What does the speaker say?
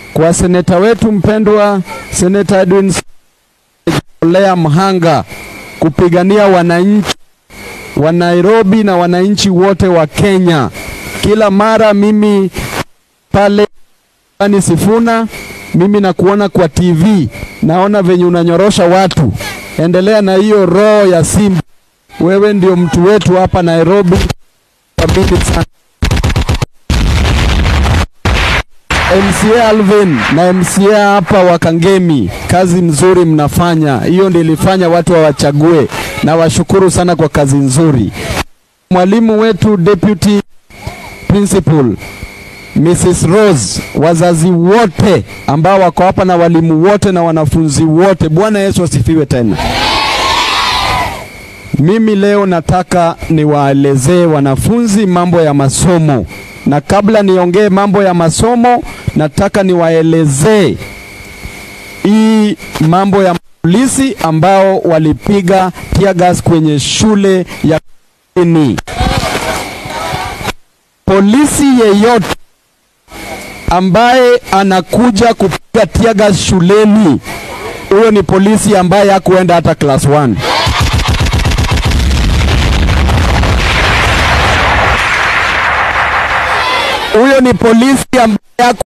kwa seneta wetu mpendwa Seneta Edwin Lea Mhanga kupigania wananchi wa Nairobi na wananchi wote wa Kenya. Kila mara mimi pale ni Sifuna, mimi nakuona kwa TV, naona venye unanyorosha watu. Endelea na hiyo roho ya Simba, wewe ndio mtu wetu hapa Nairobi. Thabiti sana. MCA Alvin na MCA hapa wa Kangemi, kazi nzuri mnafanya. Hiyo ndio ilifanya watu wawachague, na washukuru sana kwa kazi nzuri. Mwalimu wetu deputy principal Mrs. Rose, wazazi wote ambao wako hapa na walimu wote na wanafunzi wote, Bwana Yesu asifiwe tena. Mimi leo nataka niwaelezee wanafunzi mambo ya masomo, na kabla niongee mambo ya masomo, nataka niwaelezee hii mambo ya polisi ambao walipiga tear gas kwenye shule ya ni polisi yeyote ambaye anakuja kupiga tear gas shuleni, huyo ni polisi ambaye hakuenda hata class 1. Huyo ni polisi ambaye